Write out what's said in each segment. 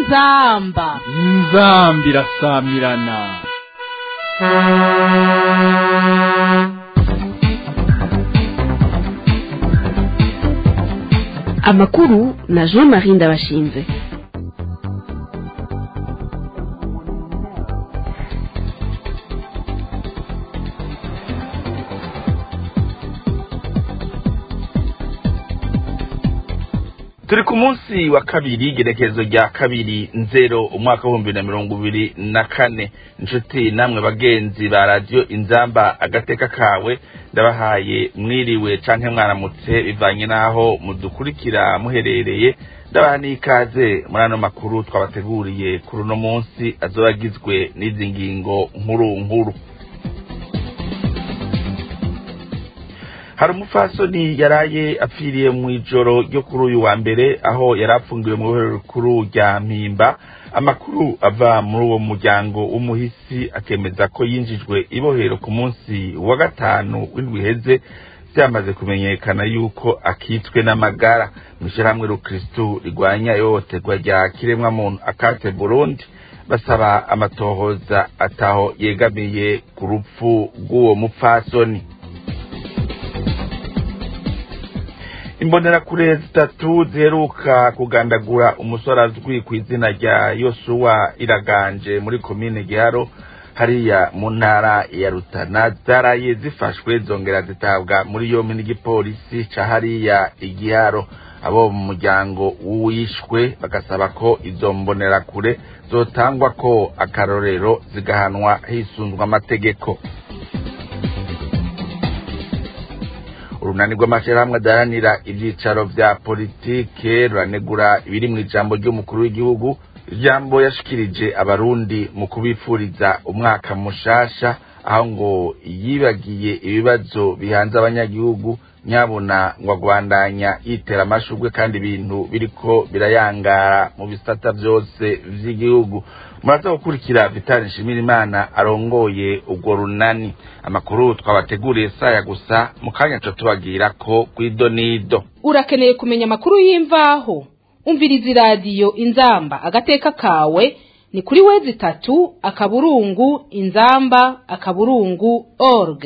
inzamba inzambi irasamirana amakuru na jean marie ndabashinze turi ku munsi wa kabiri igerekezo rya kabiri nzero umwaka w'ibihumbi na mirongo ibiri na kane inshuti namwe bagenzi ba radiyo inzamba agateka kawe ndabahaye mwiriwe canke mwaramutse bivanye n'aho mudukurikira muherereye ndabaha n'ikaze muri ano makuru twabateguriye kuri uno munsi azoba agizwe n'izi ngingo nkuru nkuru hari umupfasoni yaraye apfiriye mu ijoro ryo kuri uyu wa mbere aho yari apfungiwe mu ibohero rikuru rya mpimba amakuru ava muri uwo muryango w'umuhisi akemeza ko yinjijwe ibohero ku munsi wa gatanu w'indwi iheze byamaze kumenyekana yuko akitswe n'amagara mu ishyirahamwe rukirisitu rigwanya ihohoterwa rya kiremwamuntu akate burundi basaba amatohoza ataho yegamiye ku rupfu rw'uwo mupfasoni imbonerakure zitatu ziheruka kugandagura umusore azwi ku izina rya yosuwa iraganje muri komine giharo hariya mu ntara ya rutana zaraye zifashwe zongera zitabwa muri yombi n'igipolisi ca hariya igiharo abo mu muryango w'uwishwe bagasaba ko izo mbonerakure zotangwa ko akarorero zigahanwa hisunzwe amategeko urunani rw'amashyirahamwe adaharanira ibyicaro vya politike ruranegura ibiri mu ijambo ry'umukuru w'igihugu ijambo yashikirije abarundi mu kubifuriza umwaka mushasha aho ngo yibagiye ibibazo bihanze abanyagihugu nyabuna ngo agwandanya yitera amashurwe kandi ibintu biriko birayangara mu bisata vyose vy'igihugu muraza gukurikira vitali nshimirimana arongoye urwo runani amakuru twabateguriye saya gusa mu kanya co tubabwira ko kw'idonido urakeneye kumenya amakuru y'imvaho umviriza iradiyo inzamba agateka kawe ni kuri wezi itatu akaburungu inzamba akaburungu org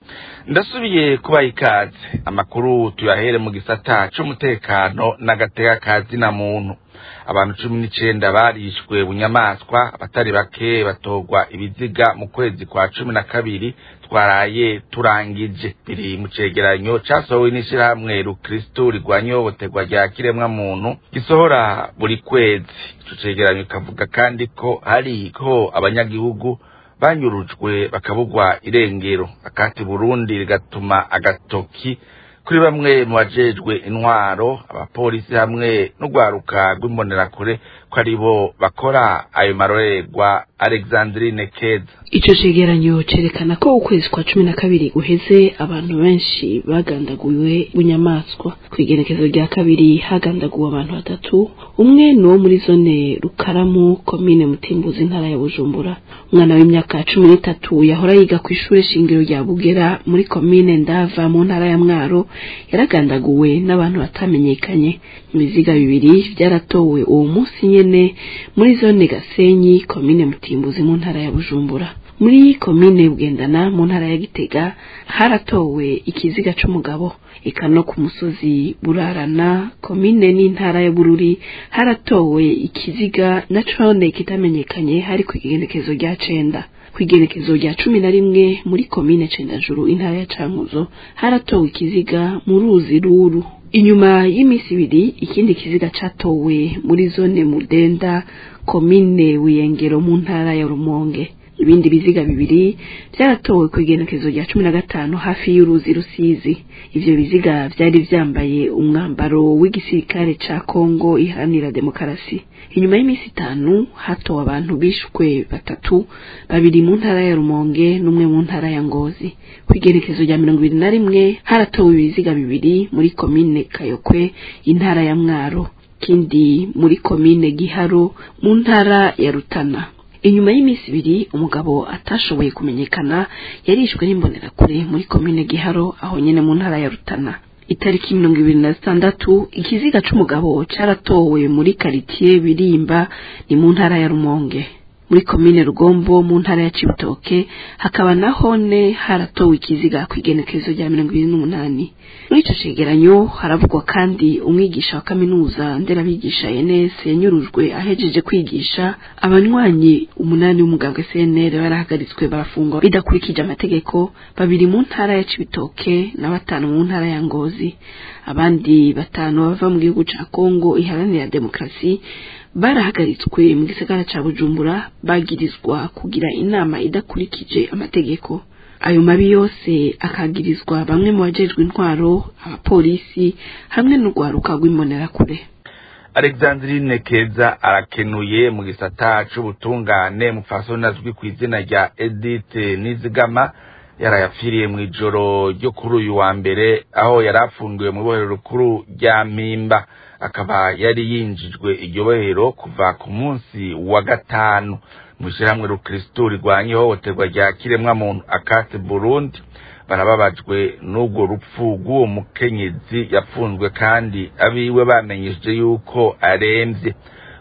ndasubiye kubaha ikaze amakuru tuyahere mu gisata c'umutekano n'agateka ka zina muntu abantu cumi n'icenda barishwe bunyamaswa abatari bake batorwa ibiziga mu kwezi kwa cumi na kabiri twaraye turangije biri mu cegeranyo casohowe n'ishirahamwe rukristu rigwanya ihohoterwa rya kiremwa muntu gisohora buri kwezi ico cegeranyo kavuga kandi ko hariho abanyagihugu banyurujwe bakabugwa irengero akati burundi rigatuma agatoki kuri bamwe mu bajejwe intwaro abapolisi hamwe n'urwaruka rw'imbonerakure ko ari bo bakora ayo marorerwa alexandrine keza ico cegeranyo cerekana ko ukwezi kwa cumi na kabiri guheze abantu benshi bagandaguwe bunyamaswa kw'igenekezo rya kabiri hagandaguwe abantu batatu umwe ni uwo muri zone rukaramu komine mutimbuzi intara ya bujumbura umwana w'imyaka cumi n'itatu yahora yiga ku ishure shingiro rya bugera muri komine ndava mu ntara ya mwaro yaragandaguwe n'abantu batamenyekanye ibiziga bibiri vyaratowe uwo munsi nyene muri zone gasenyi komine mutimbuzi mu ntara ya bujumbura muri komine bugendana mu ntara ya gitega haratowe ikiziga c'umugabo eka no ku musozi burarana komine n'intara ya bururi haratowe ikiziga na cone kitamenyekanye hari ku igenekezo rya cenda kw'igenekezo rya cumi na rimwe muri komine cendajuru intara ya cankuzo haratowe ikiziga mu ruzi ruru inyuma y'iminsi ibiri ikindi kiziga catowe muri zone mudenda komine wiyengero mu ntara ya rumonge ibindi biziga bibiri vyaratowe ku igenekezo rya cumi na gatanu hafi y'uruzi rusizi ivyo biziga vyari vyambaye umwambaro w'igisirikare ca kongo iharanira demokarasi inyuma y'iminsi itanu hatowe abantu bishwe batatu babiri mu ntara ya rumonge n'umwe mu ntara ya ngozi ku igenekezo rya mirongo ibiri na rimwe haratowe ibiziga bibiri muri komine kayokwe intara ya mwaro kindi muri komine giharo mu ntara ya rutana inyuma y'iminsi ibiri umugabo atashoboye kumenyekana yarishwe n'imbonerakure muri komine giharo aho nyene mu ntara ya rutana itariki mirongo ibiri na zitandatu ikiziga c'umugabo caratowe muri karitiye birimba ni mu ntara ya rumonge muri komine rugombo mu ntara ya cibitoke hakaba nahone haratowe ikiziga kw'igenekerezo rya mirongo ibiri n'umunani muri ico cegeranyo haravugwa kandi umwigisha wa kaminuza nderabigisha enes yanyurujwe ahejeje kwigisha abanywanyi umunani w'umugambwe cnr barahagaritswe barafungwa bidakurikije amategeko babiri mu ntara ya cibitoke na batanu mu ntara ya ngozi abandi batanu bava mu gihugu ca kongo iharanira demokarasi barahagaritswe mu gisagara ca bujumbura bagirizwa kugira inama idakurikije amategeko ayo mabi yose akagirizwa bamwe mu bajejwe intwaro abapolisi hamwe n'urwaruka rw'imbonerakure alexandrine keza arakenuye mu gisata c'ubutungane mupfasoni azwi ku izina rya edith nizigama yarayapfiriye mu ijoro ryo kuri uyu wa mbere aho yari afungiwe mu ibohero rukuru rya mpimba akaba yari yinjijwe iryo bohero kuva ku munsi wa gatanu mu ishyirahamwe rukristo rirwanya ihohoterwa rya kiremwamuntu akate burundi barababajwe n'ubwo rupfu rw'uwo mukenyezi yafunzwe kandi abiwe bamenyesheje yuko arembye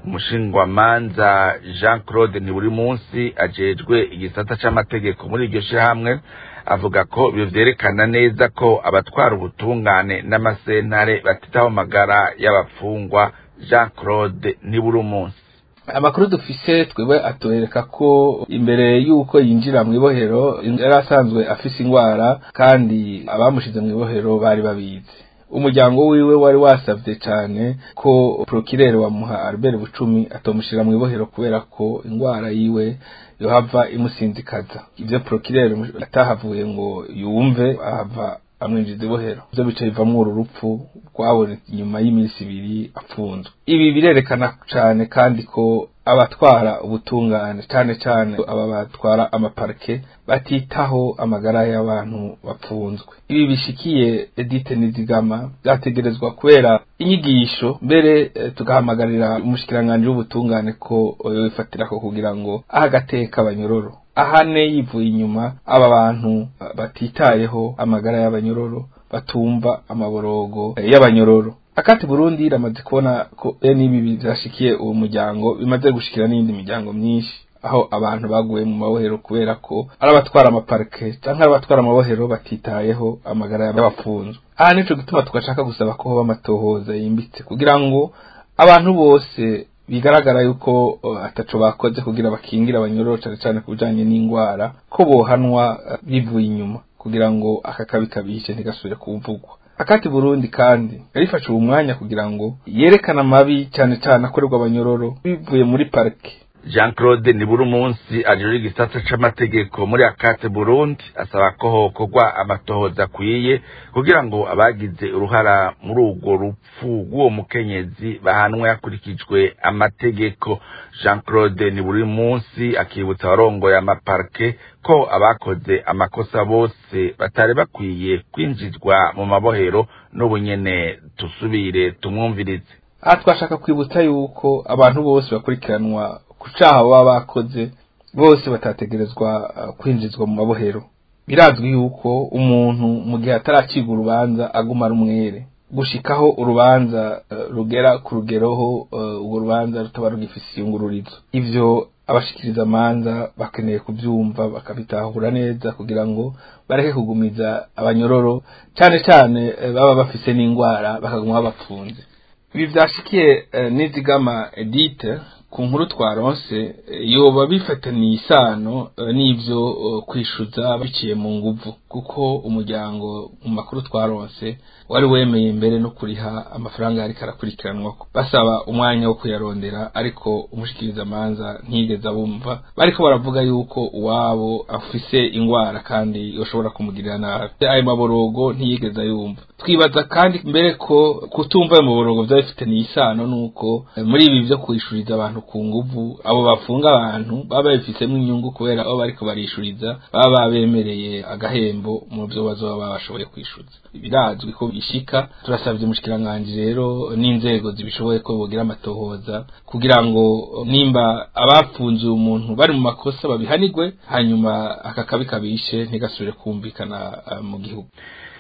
umushingwamanza jean claude ni buri munsi ajejwe igisata c'amategeko muri iryo shirahamwe avuga ko ibyo vyerekana neza ko abatwara ubutungane n'amasentare batitaho amagara y'abafungwa jean claude ni buri munsi amakuru dufise twebwe atwereka ko imbere y'uko yinjira mu ibohero yari asanzwe afise ingwara kandi abamushize mu ibohero bari babizi umuryango wiwe wari wasavye cane ko prokirere wamuha Albert Bucumi atomushira mu ibohero kubera ko ingwara yiwe yohava imusinzikaza ivyo prokirere atahavuye ngo yumve ahava amwinjiza ibohero ivyo bica bivamwo uru rupfu rwabonetse inyuma y'iminsi ibiri apfunzwe ibi birerekana cane kandi ko abatwara ubutungane cane cane aba batwara amaparike batitaho amagara y'abantu bapfunzwe ibi bishikiye Edith Nizigama byategerezwa kubera inyigisho mbere eh, tugahamagarira umushikiranganje w'ubutungane ko yobifatirako kugira ngo ahagateka abanyororo ahane yivuye inyuma aba bantu batitayeho amagara y'abanyororo batumva amaborogo y'abanyororo akati Burundi iramaze kubona ko bene ibi byashikiye uwo muryango bimaze gushikira n'indi miryango myinshi aho abantu baguye mu mabohero kubera ko ari abatwara amaparike canke ari abatwara amabohero batitayeho amagara y'abapfunzwe aha nico gituma tugashaka gusaba ko hoba amatohoza yimbitse kugira ngo abantu bose bigaragara yuko uh, ataco bakoze kugira bakingira abanyororo cane cane ku bijanye n'ingwara ko bohanwa uh, bivuye inyuma kugira ngo aka kabi kabishe ntigasubire kuvugwa akati Burundi kandi yarifashe uwo mwanya kugira ngo yerekane amabi cyane cyane akorerwa abanyororo bivuye muri parike jean claude nibura umunsi ajejwe igisata c'amategeko muri akate burundi asaba ko hokorwa amatohoza akwiye kugira ngo abagize uruhara muri urwo rupfu rw'uwo mukenyezi bahanwe hakurikijwe amategeko jean claude nibura munsi akibutsa abarongoye amaparike ko abakoze amakosa bose batari bakwiye kwinjizwa mu mabohero n'ubu nyene tusubire tumwumvirize aha twashaka kwibutsa yuko abantu bose bakurikiranwa ku caha baba bakoze bose batategerezwa uh, kwinjizwa mu mabohero birazwi yuko umuntu mu gihe ataracibwa urubanza aguma ari umwere gushikaho urubanza uh, rugera ku rugeroho uh, urwo rubanza rutaba rugifise iyungururizo ivyo abashikiriza amanza bakeneye kuvyumva bakabitahura neza kugira ngo bareke kugumiza abanyororo cane cane baba bafise n'ingwara bakaguma babapfunze ibi vyashikiye nizigama edite ku nkuru twaronse yoba bifataniye isano n'ivyo kwishuza biciye mu nguvu kuko umuryango mu makuru twaronse wari wemeye mbere no kuriha amafaranga yariko arakurikiranwa basaba umwanya wo kuyarondera ariko umushikiriza amanza ntiyigeze abumva bariko baravuga yuko uwabo afise ingwara kandi yoshobora kumugirira nabi ayo maborogo ntiyigeze ayumva twibaza kandi mbere ko kutumva ayo maborogo vyaba bifitaniye isano nuko muri ibi vyo kwishuriza abantu ku nguvu abo bafunga abantu baba babifisemo inyungu kubera abo bariko barishuriza baba babemereye agahembo mu vyo bazoba babashoboye kwishuza birazwi ko bishika turasavye umushikiranganji rero n'inzego zibishoboye ko bogira amatohoza kugira ngo nimba abafunze umuntu bari mu makosa babihanigwe hanyuma aka kabi kabishe ntigasubire kumvikana uh, mu gihugu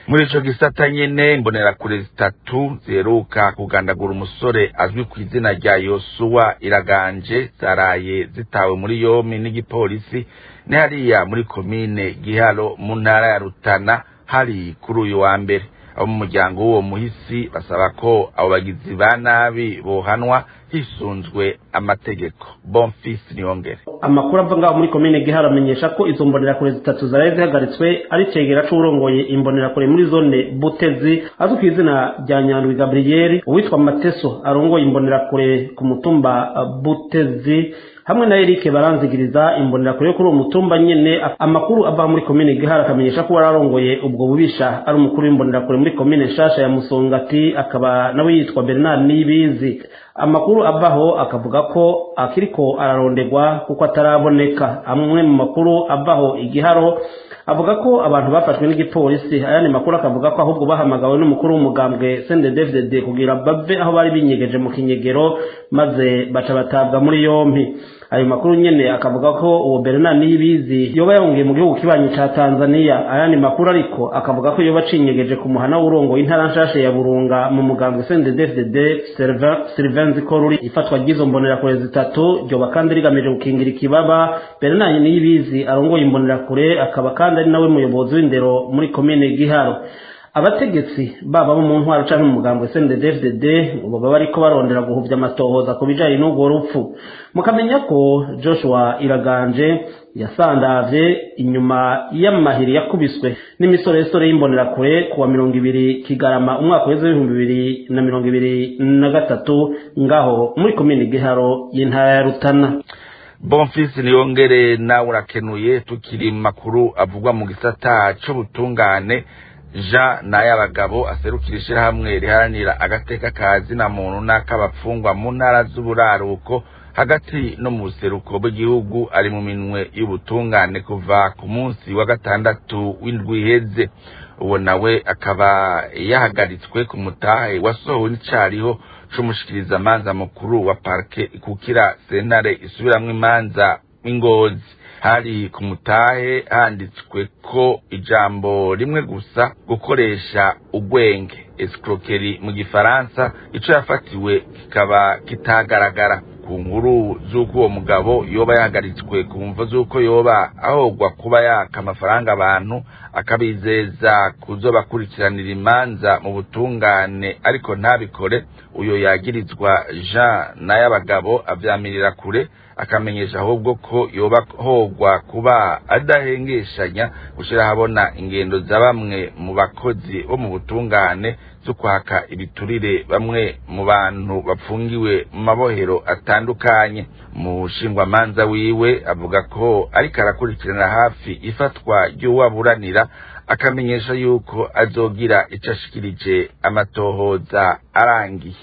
muri ico gisata nyene imbonerakure zitatu ziheruka kugandagura umusore azwi ku izina rya yosuwa iraganje zaraye zitawe muri yomi n'igipolisi ni hariya muri komine giharo mu ntara ya rutana hari kuri uyu wa mbere abo mu muryango w'uwo muhisi basaba ko abo bagizi ba nabi bohanwa hisunzwe amategeko bonfisi niyongere amakuru ava ngaho muri komine gihara amenyesha ko izo mbonerakure zitatu zaraye zihagaritswe ari cegera c'uwurongoye imbonerakure muri zone butezi azwi ku izina rya nyandwi gabriyeri uwitwa mateso arongoye imbonerakure ku mutumba uh, butezi hamwe na Eric baranzigiriza imbonerakure yo kuri uwo mutumba nyene amakuru ava muri komine gihara akamenyesha ko wararongoye ubwo bubisha ari umukuru w'imbonerakure muri komine nshasha ya musongati akaba nawe yitwa bernard nibizi amakuru avaho akavuga ko akiriko ararondegwa kuko ataraboneka amwe mu makuru avaho igiharo avuga ko abantu bafashwe n'igipolisi ayandi makuru akavuga ko ahubwo bahamagawe n'umukuru w'umugambwe CNDD-FDD kugira bave aho bari binyegeje mu kinyegero maze baca batabwa muri yompi ayo makuru nyene akavuga ko uwo Bernard Niyibizi yoba yahungiye mu gihugu kibanyi ca Tanzania ayandi makuru ariko akavuga ko yoba cinyegeje ku muhana w'urongo intara nshasha ya Burunga mu mugambwe CNDD-FDD Sylvain Zikoruri ifatwa ry'izo mbonerakure zitatu ryoba kandi rigamije gukingira ikibaba Bernard Niyibizi arongoye imbonerakure akaba kandi ari nawe muyobozi w'indero muri komine Giharo abategetsi baba bo mu ntwaro canke mu mugambwe CNDD-FDD ngo baba bariko barondera guhuvya amatohoza ku bijanye n'urwo rupfu mukamenya ko Joshua Iraganje yasandavye inyuma y'amahiri yakubiswe n'imisoresore y'imbonerakure kuwa mirongo ibiri Kigarama umwaka w'ejo w'ibihumbi bibiri na mirongo ibiri na gatatu ngaho muri komine Giharo y'intara ya Rutana bonfisi niyongere nawe urakenuye tukiri mu makuru avugwa mu gisata c'ubutungane jean n'ay'abagabo aserukira ishyirahamwe riharanira agateka ka zina muntu n'ak'abapfungwa mu ntara z'uburaruko hagati no mu buseruko bw'igihugu ari mu minwe y'ubutungane kuva ku munsi wa gatandatu w'indwi iheze uwo nawe akaba yahagaritswe ku mutahe wasohowe n'icariho c'umushikiriza amanza mukuru wa parke ikukira sentare isubiramwo imanza ingozi hari ku mutahe handitswe ko ijambo rimwe gusa gukoresha ugwenge escroquerie mu gifaransa ico yafatiwe kikaba kitagaragara ku nkuru z'uko uwo mugabo yoba yahagaritswe ku mvo z'uko yoba ahogwa kuba yaka amafaranga abantu akabizeza kuzobakurikiranira imanza mu butungane ariko ntabikore uyo yagirizwa jean n'ay'abagabo avyamirira kure akamenyesha ahubwo ko yoba hogwa kuba adahengeshanya gushira habona ingendo za bamwe mu bakozi bo mu butungane zo kwaka ibiturire bamwe mu bantu bapfungiwe mu mabohero atandukanye umushingwamanza wiwe avuga ko ariko arakurikirana hafi ifatwa ry'uwaburanira akamenyesha yuko azogira ico ashikirije amatohoza arangiye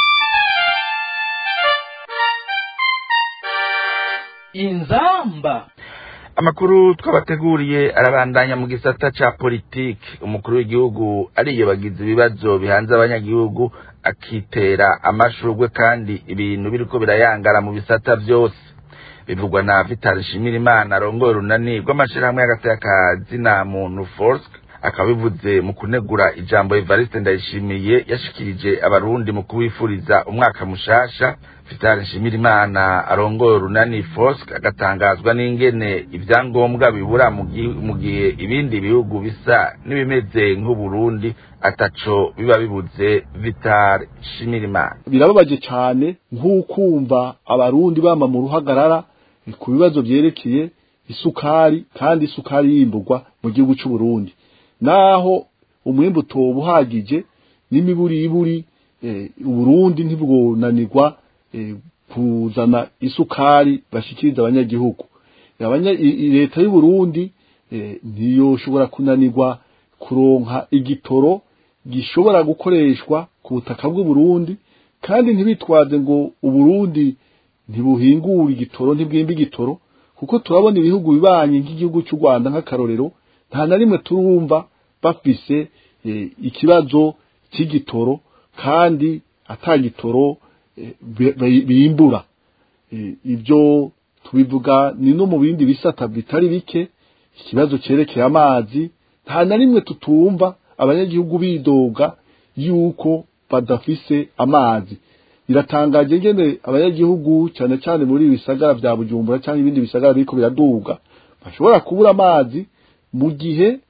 inzamba amakuru twabateguriye arabandanya mu gisata ca politiki umukuru w'igihugu ariyobagiza ibibazo bihanze abanyagihugu akitera amashurwe kandi ibintu biriko birayangara mu bisata vyose bivugwa na Vital Shimirimana arongoye urunani rw'amashirahamwe y'agatekazi na muntu Forsk akaba bivuze mu kunegura ijambo Evariste Ndayishimiye yashikirije abarundi mu kubifuriza umwaka mushasha Vital Shimirimana arongoye urunani Forsk agatangazwa n'ingene ivyangombwa bibura mu gihe ibindi bihugu bisa n'ibimeze nk'Uburundi ataco biba bibuze Vital Shimirimana birababaje cyane nk'ukumva abarundi bama mu ruhagarara ku bibazo vyerekeye isukari kandi isukari yimburwa mu gihugu c'u Burundi naho umwimbu utoba uhagije n'imiburiburi uburundi ntibwonanirwa kuzana isukari bashikiriza abanyagihugu leta y'uburundi ntiyoshobora kunanirwa kuronka igitoro gishobora gukoreshwa ku butaka bw'uburundi kandi ntibitwaze ngo uburundi ntibuhingura igitoro ntibwimba igitoro kuko turabona ibihugu bibanye nk'igihugu cy'u rwanda nk'akarorero nta na rimwe turumva bafise ikibazo cy'igitoro kandi atagitoro bimbura ibyo tubivuga ni no mu bindi bisata bitari bike ikibazo cyerekeye amazi nta na rimwe tutumva abanyagihugu bidoga yuko badafise amazi biratangaje ngene abanyagihugu cyane cyane muri ibi bisagara vya bujumbura cyangwa ibindi bisagara biriko biraduga bashobora kubura amazi mu gihe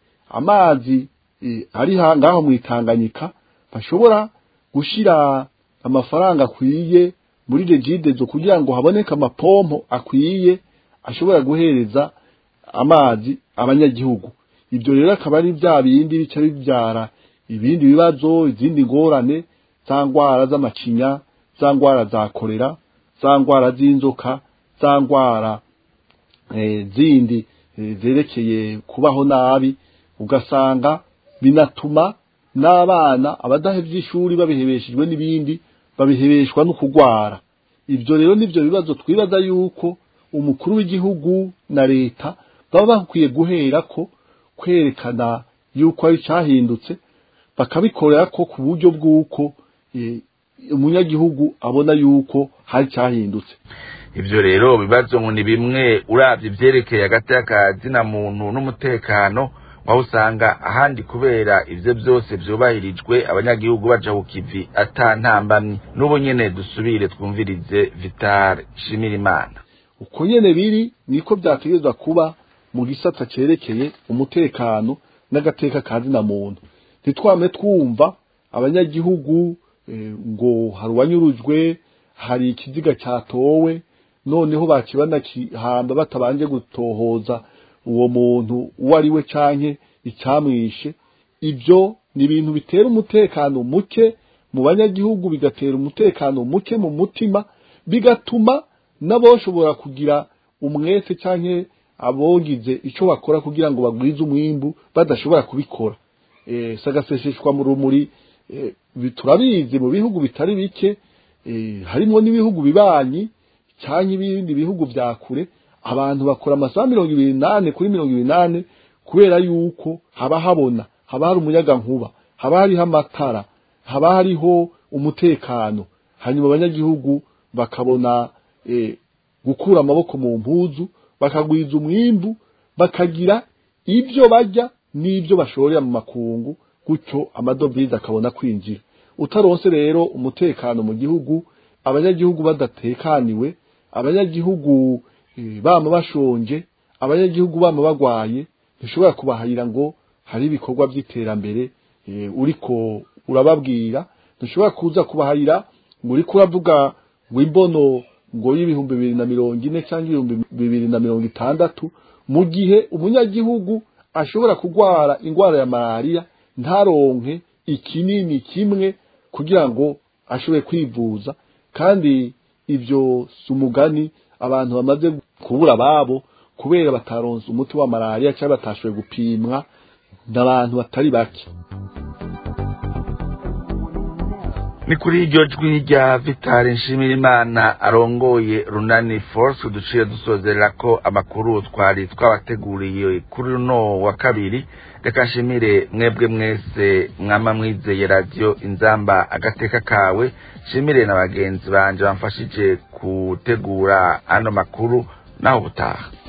amazi eh, ari ha- ngaho mwitanganyika bashobora gushira amafaranga akwiye muri regidezo kugira ngo haboneke amapompo akwiye ashobora guhereza amazi abanyagihugu ibyo rero akaba ari bya bindi bica bibyara ibindi bibazo izindi ngorane za ndwara z'amacinya za ndwara za korera za ndwara z'inzoka za ndwara eh, zindi eh, zerekeye kubaho nabi ugasanga binatuma n'abana abadahevye ishuri babihebeshejwe n'ibindi babihebeshwa no kugwara ibyo rero nivyo bibazo twibaza yuko umukuru w'igihugu na leta baba bakwiye guhera ko kwerekana yuko ari cyahindutse bakabikorera ko ku buryo bw'uko eh, umunyagihugu abona yuko hari cyahindutse ivyo rero bibazo ngo ni bimwe uravye ivyerekeye hagati y'akazina muntu n'umutekano waho usanga ahandi kubera ivyo byose vyubahirijwe abanyagihugu baja ku kivi ata ntambamyi n'ubu nyene dusubire twumvirize vitale shimirimana uko nyene biri niko byategerezwa kuba mu gisata cerekeye umutekano n'agateka kazina muntu ntitwame twumva abanyagihugu eh, ngo hari uwanyurujwe hari ikiziga cyatowe noneho bakibana kihamba batabanje gutohoza uwo muntu uwo ari we canke icyamwishe ibyo ni ibintu bitera umutekano muke mu banyagihugu bigatera umutekano muke mu mutima bigatuma n'aboshobora kugira umwete canke abogize ico bakora kugira ngo bagwize umwimbu badashobora kubikora eh sagaseseshwa mu rumuri eh, bi- turabizi mu bihugu bitari bike eh, harimo n'ibihugu bibanyi cyangwa ibindi bihugu vya kure abantu bakora amasaha mirongo ibiri nane kuri mirongo ibiri nane kubera yuko haba habona haba hari umuyaga nkuba haba hariho amatara haba hariho umutekano hanyuma abanyagihugu bakabona eh, gukura amaboko mu mpuzu bakagwiza umwimbu bakagira ibyo barya n'ibyo bashorera mu makungu gutyo amadovize akabona kwinjira utaronse rero umutekano mu gihugu abanyagihugu badatekaniwe abanyagihugu eh, bama bashonje abanyagihugu bama bagwaye ntushobora kubahayira ngo hari ibikorwa by'iterambere eh, uriko urababwira ntushobora kuza kubahayira ngo uriko uravuga ngo imbono ngo y'ibihumbi bibiri na mirongo ine cyangwa ibihumbi bibiri na mirongo itandatu mu gihe umunyagihugu ashobora kurwara indwara ya malariya ntaronke ikinini kimwe kugira ngo ashobore kwivuza kandi ibyo si umugani abantu bamaze kubura ababo kubera bataronse umuti wa malariya cyangwa batashoboye gupimwa n'abantu batari bake ni kuri iryo jwi rya vitale nshimirimana arongoye runani force duciye dusozerera ko amakuru twari twabateguriye kuri runo wa kabiri reka nshimire mwebwe mwese mwama mwizeye radiyo inzamba agateka kawe nshimire na bagenzi banje bamfashije gutegura ano makuru naho ubutaha